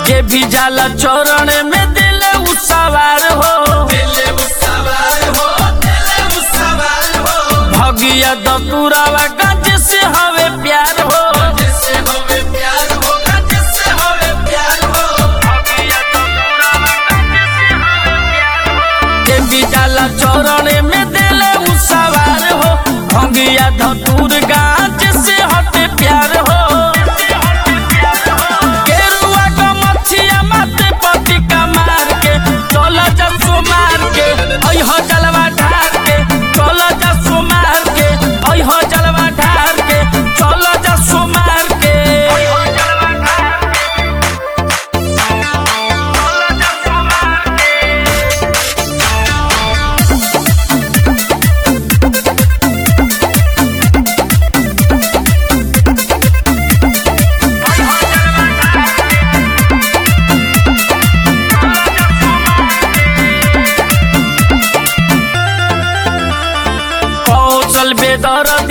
जे भी जाला चरण में दिल उ सवार हो भगिया दतुरावा गंज से हवे प्यार हो जे भी जाला चरण में दिल उ सवार हो भगिया धतुर गंज से हटे प्यार हो गेरुआ का मछिया माथे पति का मार के चला जा सुमार के ओइ हो जलवा ढार के चला जा सुमार के ओइ हो जलवा ढार के चला जा सुमार के कौशल बेदर